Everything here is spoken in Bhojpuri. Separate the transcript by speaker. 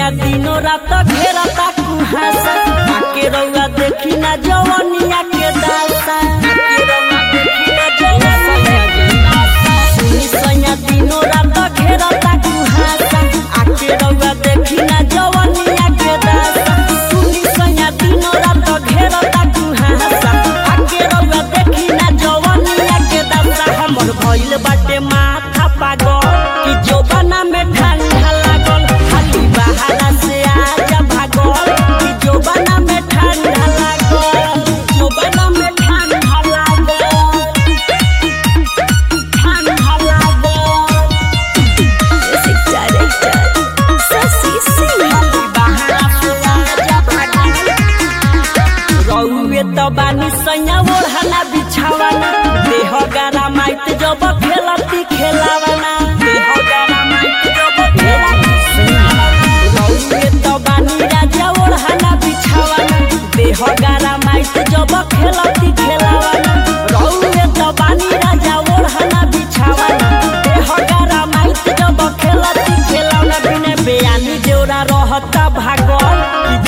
Speaker 1: सैया दिनो रात घेरता कुहासा आके रउआ देखी ना जवनिया के दासा आके रउआ देखी ना जवनिया के दासा सुनी सैया दिनो रात घेरता कुहासा आके रउआ देखी ना जवनिया के दासा सुनी सैया दिनो रात घेरता कुहासा आके रउआ देखी ना जवनिया के दासा हमर भइल बाटे माथा पागल कि जोबना में ठंडा लागल खाली बहारा से आजा भागल कि जोबना में ठंडा लागल जोबना में ठंडा लागल ठंडा लागल
Speaker 2: Music director Sasi Singh.
Speaker 1: खाली बहारा से आजा भागल रउए त बानी सैया ओढ़ना बिछावना देह गारा माइत जब खेलती खेलावना देह गारा माइत जब खेलती रउए त बानी राजा ओढ़ना बिछावना देह गारा माइत जब खेलती खेलावना रउए त बानी राजा ओढ़ना बिछावना देह गारा माइत जब खेलती खेलावना बिने बेयानी जोरा रहता भागल कि